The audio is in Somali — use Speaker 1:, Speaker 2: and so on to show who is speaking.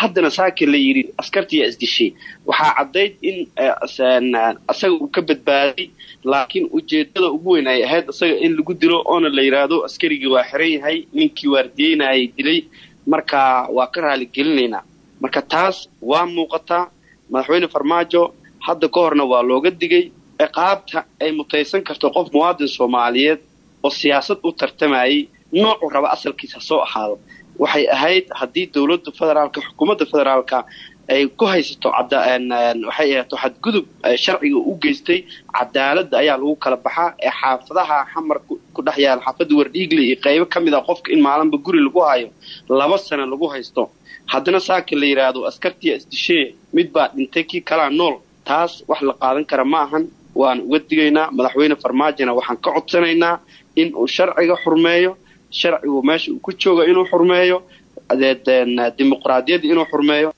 Speaker 1: haddana saaki la yidhi askartiyaa isdishay waxaa caddayd in isaga uu ka badbaaday laakiin ujeedada ugu weyn ay ahayd isaga in lagu dilo oona la yidhaahdo askarigii waa xiran yahay ninkii waardiyeynayay dilay marka waa ka raaligelinaynaa marka taas waa muuqataa madaxweyne farmaajo hadda ka horna waa looga digay ciqaabta ay mutaysan karto qof muwaadin soomaaliyeed oo siyaasad u tartamayay noocuu raba asalkiisa soo ahaado waxay ahayd haddii dowladda federaalka xukuumadda federaalka ay ku haysato waxay ahaato xadgudub sharciga u geystay cadaaladda ayaa lagu kala baxaa ee xaafadaha xamar ku dhex yaala xaafadda wardhiigle iyo qaybo ka mid a qofka in maalinba guri lagu hayo laba sano lagu haysto haddana saaka la yidhaahdo askartiya isdishee mid baa dhintay kii kalaa nool taas wax la qaadan kara ma ahan waan uga digaynaa madaxweyne farmaajona waxaan ka codsanaynaa in uu sharciga xurmeeyo sharcigu meesha uu ku jooga inuu xurmeeyo dimuqraadiyadda inuu xurmeeyo